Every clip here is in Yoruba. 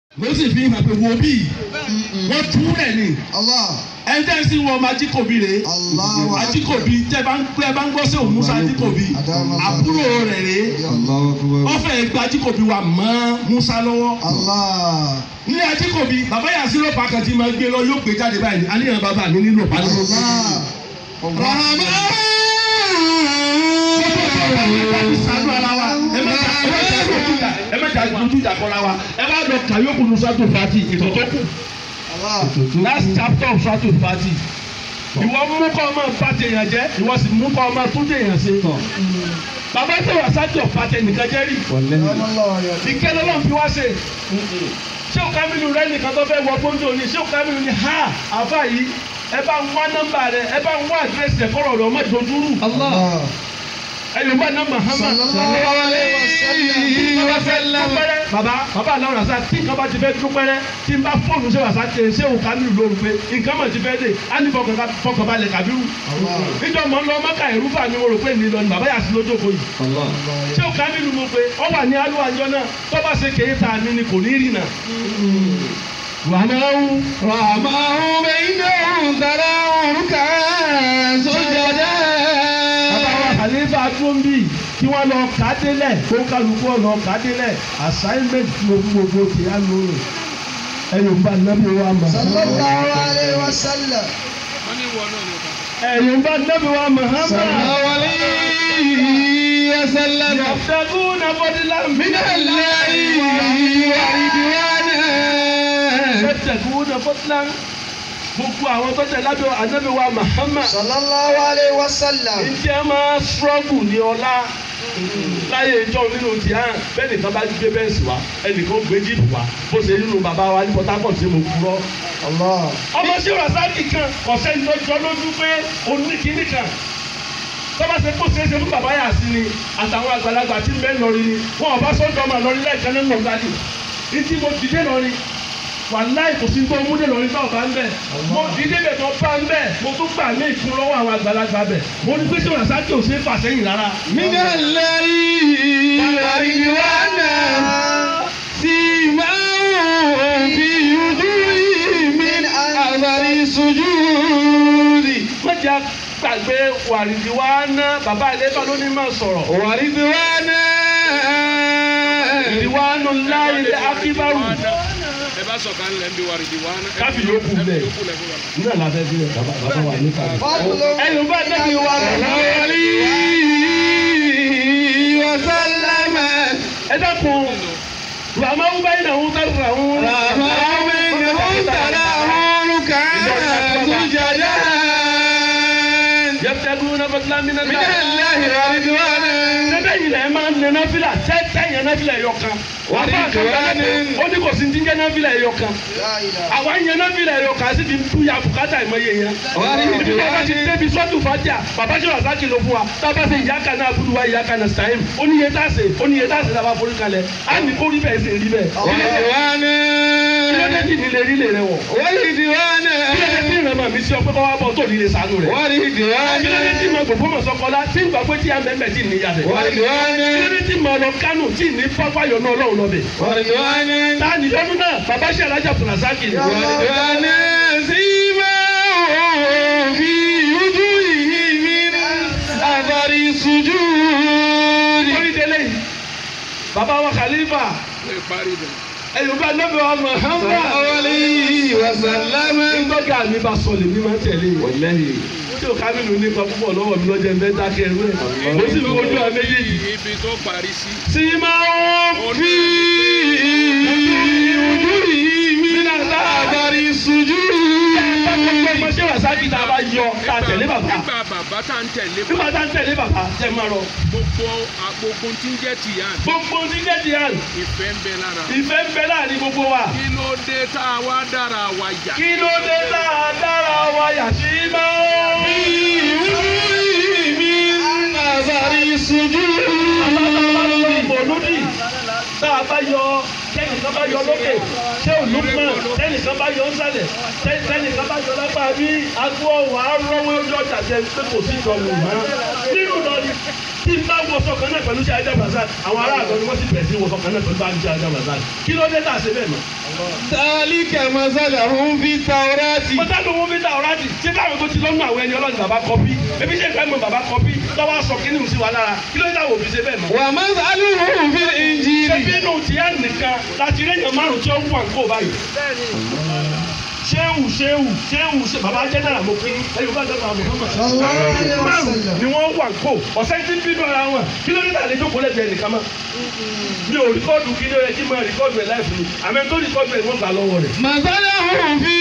ló sì fi hàn pé wo bí wọ́n tú rẹ̀ ni Allah. ẹni tẹ́ ń sí wọn ọmọ ajíkòbí rè é Allahu akbar. ajíkòbí tẹ́ bá ń pẹ́ bá ń gbọ́ sí òun musa ajíkòbí àbúrò rẹ̀ rè é Allahu akbar. wọ́n fẹ́ gba ajíkòbí wa mọ́ musa lọ́wọ́ Allah. ní ajíkòbí bàbá yà sí lọ́pàá kan tí máa gbé lọ yóò gbé jáde báyìí àníyàn bàbá mi nílò pálí. Allah. sanu ara wa ẹ má jà ẹ má jà lójú ìjà ẹ má jà lójú ìjà kọ́ra wa ẹ bá lọ kàyókù nusatu fati ètò tó kù Allah. last chapter of nusatu fati ìwọ mú kọ́ ọmọ bá tèèyàn jẹ́ ìwọ sì mú kọ́ ọmọ tún tèèyàn ṣe. bàbá tí wàá sájọ pàtẹ nìkan jẹ́ rí Allah ya. ìkẹlẹ́ lọ́n fi wá ṣe ṣé o kábínú rẹ nìkan tó fẹ́ wọ fóńdò ni ṣé o kábínú ni ha àfa yìí ẹ bá ń wá nọ́mbà rẹ ẹ bá ń wá àdírẹ́sì rẹ kọ́rọ̀ rẹ ọmọ ìdójúrú Allah. ẹ yóò bá ná Muhammad Sallallahu alayhi wa sallam. dúpẹ́rẹ́ bàbá bàbá aláwọ̀ rasa tí nǹkan bá ti fẹ́ dúpẹ́rẹ́ tí n bá fóònù ṣé wàá sáté ṣé o kábínú lóru pé nǹkan mọ̀ ti fẹ́ dé á ní fọkànbalẹ̀ kàbírù níjọ́ mọ̀ ń lọ mọ́kà ẹ̀rú fà mí mo rò pé nílò ni bàbá yà sí lójókòó yìí Allah. ṣé o kábínú mo pé ọ wà ní alúwa ńjọ náà tó bá ṣe kéé ta mi ni kò ní rìn náà. wàhálà رحمه بينهم تراهم ركعا سجدا bàbá wa Khalifa tóńbì kí wọ́n lọ kà á délẹ̀ kó kálukú lọ kà á délẹ̀ assignment tí o fún gbogbo ti á lò rẹ̀ ẹ̀yọ̀ ń bá nábì wa Sallallahu Muhammad alayhi wa sallam. ẹ̀yọ̀ ń bá nábì wa Muhammad صلى الله عليه وسلم yàtọ̀gún nàbọ̀dìlá من الله ورضوانا yàtọ̀gún nàbọ̀dìlá gbogbo àwọn tó tẹ̀ lábẹ́ ànábì wa Muhammad Sallallahu alayhi wa sallam. ǹjẹ́ máa struggle ní ọlá láyé ìjọ nínú ti hàn bẹ́ẹ̀ nìkan bá gbé bẹ́ẹ̀sì wá ẹnìkan gbé jíìpù wá bó ṣe nínú bàbá wa ní Port Harcourt tí mo kúrọ́. Allah. ọmọ sí rasaki kan ọ̀sẹ̀ ní lọ́jọ́ lójú pé oníkìíní kan tọ́ba ṣe kó ṣeéṣe fún bàbá yà sí ni àtàwọn àgbàlagbà tí ń bẹ lọrin ni wọn ọba sọ́jọ́ ọmọ lọrin lẹ́ẹ̀kan nínú ọ̀gáàdì ìdí mo dìde lọrin wàláì kò sí tó múdé lọrin tó ọba ń bẹ mo dìde bẹ̀ tó bá ń bẹ mo tún gbà ní ìfún lọ́wọ́ àwọn àgbàlagbà bẹ̀ mo ní pé ṣé rasaki ò ṣe é fà sẹ́yìn rárá. من الله ورضوانا سيماهم في وجوههم من أثر السجود mọ̀jà gbàgbé wàrìdì wa ná bàbá ilé bá ló ní máa sọ̀rọ̀. ورضوانا ìwà nù láyé akíbárù ẹ bá sọ̀kan lẹ̀ ń bí wàrìdì wá. káfí yòókù bẹ̀. yòókù lẹ̀ fún wa. nígbà láfẹ́ sílẹ̀ bàbá bàbá wà nípa rẹ̀. Fadlun ẹ̀yìn bá dẹ́bi wa عليه وسلم ẹ dákun ràmá ń bá iná ń tẹ̀lé rà ń. رحمه بينهم تراهم ركعا سجدا yẹ́pẹ́tẹ́gùn náà fẹ́tìlá mi náà. من الله ورضوانا sẹ́bẹ̀ yìí lẹ́ẹ̀ máa ń lẹ náfìlà tẹ́tẹ́ yẹn náfìlà ẹ̀yọ kan. wà á bá a kan bẹ́ẹ̀ ó ní kò sí ti ń jẹ́ náfìlà ẹ̀yọ kan. La ilaha. àwa ń yẹn náfìlà ẹ̀yọ kan sí fi ń tú ya bùkátà ìmọ̀ye yẹn. ورضوانا ibi bàbá ti débi sọ́tù fàjà bàbá ṣe wàsá kìlọ̀ fún wa tábà ṣe ìyá kan náà fúdu wa ìyá kan náà sàyẹn ó ní iye tá a ṣe ó ní iye tá a ṣe lábá forí kalẹ̀ á ní kó rí bẹ́ẹ̀ ṣe rí bẹ́ẹ̀. ورضوانا kí ló dé kí ni lè rí lè rẹ wọ̀. ورضوانا kí ló dé kí ìrànmọ́ mi sí ọ pé kọ́ wá bọ̀ tó ní lè sànú rẹ̀. kí ló dé tí ورضوانا mo gbogbo mọ̀ sọ́kọ́lá tí ìgbà pé tí a mẹ́mẹ́ tí níyà rẹ̀. kí ló ورضوانا dé tí mo lọ kánò tí ní pápáyọ̀ náà lọ́wọ́ lọ́bẹ̀. ورضوانا ta ni lọ́dún náà bàbá ṣe alájà fúnasaki ni. ورضوانا سيماهم في وجوههم من أثر السجود orí délé yìí bàbá wa Khalifa lè parí bẹ̀. ẹ̀yọ̀ bá lọ́bẹ̀ wa صلى Muhammad. الله عليه وسلم nígbàgbà mi bá sọ lèmi máa ń tẹ̀lé yìí. والله tí o kábínú nípa púpọ̀ lọ́wọ́ mi lọ́jọ́ ẹ̀fẹ́ dákẹ́ ẹ̀rú ẹ̀ mo sì fi ojú àwọn méjèèjì. ibi tó parí sí. tí máa ń في وجوههم من أثر السجود ọmọ ṣé wàsáàkì tá a bá yọ tá a tẹ̀lé bàbá nígbà bàbá tá à ń tẹ̀lé nígbà tá a ń tẹ̀lé bàbá tẹ̀ máa rọ. gbogbo gbogbo tí ń jẹ́ tìyà gbogbo ní jẹ́jì hàn ìfẹ́ ń bẹ lára. ìfẹ́ ń bẹ láàrin gbogbo wa. kí ló dé tá a wá dára wa yà. kí ló dé tá a dára wa yà sí máa ń. من أثر السجود mọ̀lúdì tá a bá yọ tẹnìkan bá yọ lókè ṣé olùkọ́ tẹnìkan bá yọ nsàlẹ̀ tẹnìkan bá yọ lápá bí agbó ọ̀wà rọ́wọ́ ojú ọjà jẹ pé kò sí ìjọba mọ́ nínú lọ́ọ̀ni tí n bá wọṣọ kan náà pẹ̀lú ṣe ajá brazil àwọn ará àgọ́ ni wọ́n sì bẹ̀rẹ̀ sí wọṣọ kan náà pẹ̀lú ṣe ajá brazil kí ló dé tá a ṣe bẹ́ẹ̀ mọ́ ذلك مثلهم في التوراة mo dá lówó bí dá ọ̀rá dì ṣé báwọn tó ti lọ́nà àwọn ẹni ọlọ́run bàbá kọpí ebi ṣe ìfẹ́ mọ bàbá kọpí lọ́wọ́ sọ kí ni mo sì wà lára kí ló dé àwọn òbí ṣe bẹ́ẹ̀ mọ́. ومثلهم في ṣé الإنجيل bínú tìyá nìkan láti rí èèyàn márùn tí ó wù àǹkó báyìí. ṣéwù ṣéwù ṣéwù ṣé bàbá jẹ́ náírà mo kí ẹ̀yọ́ bá dọ́gba àbọ̀ fún Sallallahu alaihi márùn wasallam. ni wọ́n wù àǹkó ọ̀sẹ̀ tí ń bínú ara wọn kí ló dé tà lè jókòó lẹ́gbẹ̀ẹ́ nìkan mọ́. mi ò rìkọ́ọ̀dù kí ló yẹ kí n máa rìkọ́ọ̀dù ẹ̀ láìpẹ́ mi àmọ́ tó rìkọ́ọ̀dù ẹ̀ wọ́n gbà lọ́wọ́ rẹ̀. مثلهم في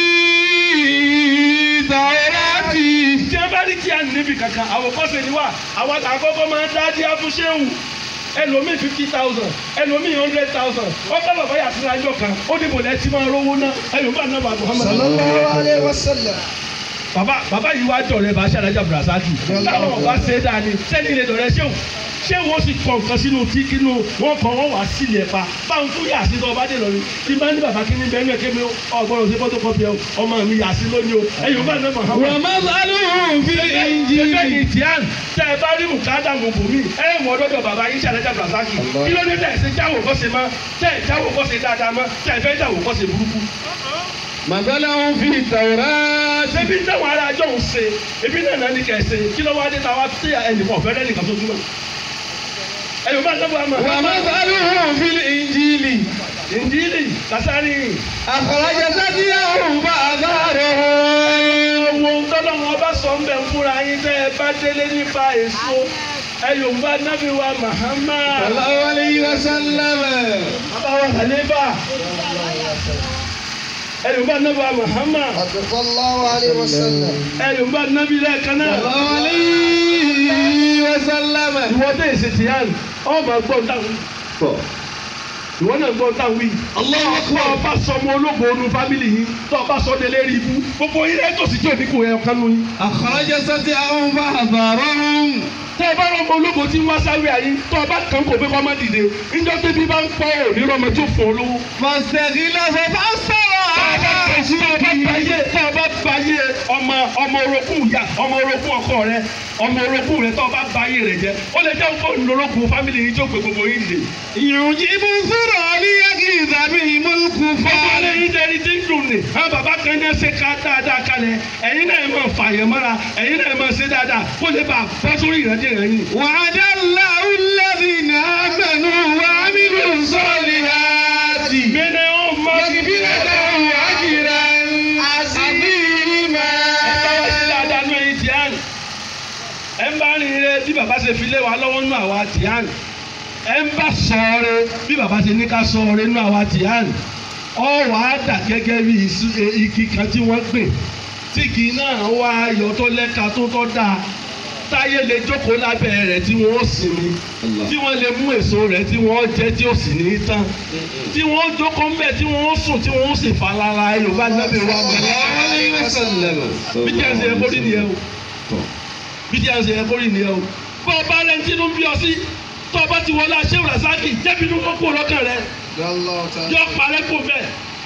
التوراة tí a bá rí tí a níbi kankan àwòkọ́ṣe ni wà àwọn àkọ́kọ́ máa ń dá díá fún ṣéwù ẹlòmíì fifty thousand ẹlòmíì hundred thousand ọkọ bàbá yàtí lájọ kan ó ní bòlẹ́ tí máa rówó ná ẹlòmíì náà bá Muhammad Sallallahu alaihi wasallam. bàbá bàbá yìí wá dọ̀rẹ́ bá ṣàdájà bùrọ̀sáàkì táwọn ọba ṣe é dáa ni sẹ́ni ilé dọ̀rẹ́ ṣéwù ṣéwù ó sì kọ nǹkan sínú tí kínú wọn kọ wọn wá sílẹ̀ pa báwọn tún yà sí tó ọba dé lọ́rin tí bá ní bàbá kíní bẹ́ẹ̀ ní ẹ̀kẹ́ mi ọgbọ́n òsè fọ́tò kọ́pì ẹ̀ ọmọ mi yà sí lónìí o ẹ̀yìn bá náà Muhammad ومثلهم في ṣẹlẹ̀ الإنجيل yìí tián tẹ ẹ bá rí mùkádà gbogbo mi ẹ mọ ọdọdọ bàbá yín ṣàlẹjà brazaki kí ló dé tẹ ẹ ṣe jáwò kọ́ṣe mọ́ tẹ ẹ jáwò kọ́ṣe dáadáa mọ́ tẹ ẹ fẹ́ jáwò kọ́ṣe burúkú. مثلهم في التوراة ṣebí táwọn ará ajọ́ ń ṣe ebi náà náà ní kẹ́ ẹ ṣe kí ló wá dé táwa tí ẹnìkan ọ̀fẹ́ rẹ́ nìkan tó túmọ̀. ẹ̀yọ̀ bá dábàá mọ̀ ومثلهم في الإنجيل ìdílé kásárì أخرج ثديهم فأزهرهم ohun tọ́lọ́ wọn bá sọ ń bẹ̀ ń fúnra yín tẹ́ ẹ bá délé nípa èso ẹ̀yọ̀ bá nábì wa Muhammad. صلى الله عليه وسلم Àbáwọ̀ Khalifa. Ẹ̀yọ̀ bá nábì wa Muhammad. Sallallahu alaihi wasallam. Ẹ̀yọ̀ bá nábì lẹ́ẹ̀kan náà. صلى الله عليه وسلم Ìwọ tẹ̀ ṣe ti yàn, ọ̀ máa gbọ́ táwọn. Ìwọ náà gbọ́ táwọn yìí. الله Tọ́ أكبر ọ bá sọ ọmọ ológo onú fámìlì yìí, tọ́ ọ bá sọ délé rí ibú. Gbogbo yín lẹ́tọ̀ sí tí ò ní kò yẹ ọ̀kan nù yín. أخرج ثديهم فأزهرهم Tẹ́ ẹ bá rọ ọmọ ológo tí ń wá sáré ayé, tọ́ ọ bá kàn kò pé kọ́ má dìde. Níjọ́ tó bí bá ń pọ̀ òní rọmọ tó fún ọ lówó. فاستغلظ فأستوى على báyé سوقه tá a bá báyé ọmọ ọmọ orogún ìyá ọmọ orogún ọkọ rẹ ọmọ orogún rẹ tó o bá báyé rẹ jẹ ó lè jẹ́ ọkọ ńlọrọgùn fámìlì yìí tó gbé gbogbo yín dìde. يعجب الذرى ليغيظ بهم gbogbo الكفار alẹ́ yìí jẹ́ ẹni tí ń dùn ní. àwọn bàbá kan ní ẹsẹ̀ ká dáadáa kalẹ̀ ẹ̀yin náà máa fààyàn mọ́ra ẹ̀yin náà máa ṣe dáadáa kó lè bá a bọ́ sórí ìrẹ́jẹ rẹ̀ yìí. وعد الله الذين آمنوا وعملوا الصالحات mẹ́nẹ̀ ó máa fi bí مغفرة وأجرا عظيما dáadáa nú ẹyin tìyàn ẹ ń bá rìn rẹ bí bàbá ṣe fi lé wa lọ́wọ́ nú àwa tìyàn ẹ ń bá sọ̀ọ́rẹ́ bí bàbá ṣe ní ká sọ̀ọ́rẹ́ nú àwa tìyàn ọ wàá dà gẹ́gẹ́ bí isu- e- igi kan tí wọ́n gbìn tí igi náà wá ayọ̀ tó lẹ́ka tó tọ́ dáa táyé lè jókòó lábẹ́ rẹ̀ tí wọ́n ó sinmi tí wọ́n lè mú èso rẹ̀ tí wọ́n jẹ tí ó sì ní tán tí wọ́n jókòó ń bẹ̀ tí wọ́n ó sùn tí wọ́n ó sì falala yorùbá nábẹ́ wa mọ̀ bí tí a ń ṣe ẹkọ rí nìyẹn o bí tí a ń ṣe ẹkọ rí nìyẹn o bọ́ ọba rẹ ń tinú bí ọ sí tọ́ ọba ti wọlé aṣẹ́wò rasaki jẹ́bi inú kókó lọ́kàn rẹ yọ parẹ́ kó bẹ́ẹ̀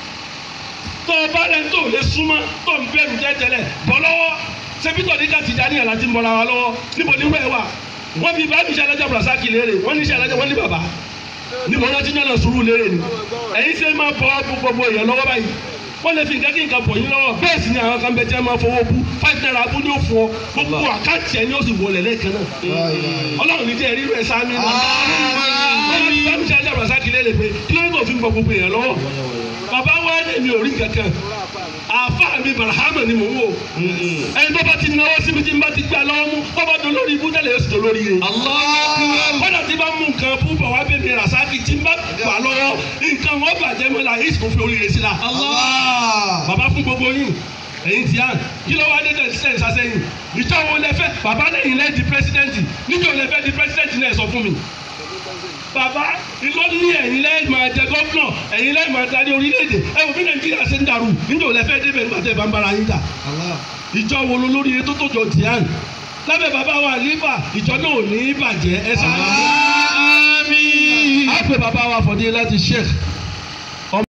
tọ́ ọba rẹ tó lè súnmọ́ tó ń bẹ̀rù tẹ́tẹ́lẹ̀ bọ́ lọ́wọ́ sẹ́pítọ̀ ní káàtì dání àlá ti ń bọ́ra wa lọ́wọ́ níbo ní wẹ́ẹ̀ wà wọ́n fi bá mi ṣe alájà rasaki léèrè wọ́n ní ṣe alájà wọ́n ní bàbá níbo náà ti ń yànnà sùúrù léèrè ni ẹ̀yin ṣe máa bọ́ gbogbo èèyàn lọ́wọ́ báyìí wọ́n lè fi nǹkan kí nǹkan bọ̀ yín lọ́wọ́ bẹ́ẹ̀ sì ni àwọn kan bẹ tí wọ́n máa fowó bú five naira abú ní òfò gbogbo àkáǹtì ẹ̀ ni ó sì wọlé lẹ́ẹ̀kan náà ọlọ́run ní jẹ́ rí rẹ̀ sáámi náà wọ́n bá mi ṣe ajá rasaki léèrè pé kí ló ń tó fi ń bọ gbogbo èèyàn lọ́wọ́ bàbá wa ní mi ò rí kankan àfa mi barahama ni mò ń wò ẹni tó bá ti náwó síbi tí n bá ti gbà lọ́wọ́ mú tó bá dolórí ibú tẹ́lẹ̀ yóò sì dolórí rẹ̀ kọ́dà tí bá mú nǹkan fún bọ̀ wá bẹ́ẹ̀ mi rasaki tí n bá gbà lọ́wọ́ nǹkan wọn bàjẹ́ mọ́ la èsì kò fi oríire sí la bàbá fún gbogbo yín ẹ̀yin tí a kí ló wá dé tẹ̀ sílẹ̀ sásẹ́yìn ìjọ wo lẹ fẹ́ bàbá lẹ́yìn lẹ́ di pírẹsidẹ́ǹtì níjọ́ lẹ fẹ́ di pírẹsidẹ́ǹtì náà sọ fún mi bàbá ìlọ ní ẹ̀yin lẹ́yìn máa jẹ gọ́fúnà ẹ̀yin lẹ́yìn máa darí orílẹ̀-èdè ẹ wò bí nàìjíríà ṣe ń dàrú níjọ́ lẹ fẹ́ débẹ̀ nígbà tẹ́ ẹ bá ń bára yín jà ìjọ wo ló lórí tó tó jọ tiyan lábẹ́ bàbá wa nífà ìjọ náà ò ní bàjẹ́ ẹ sáré. آمين a pè bàbá wa fọdé láti sheikh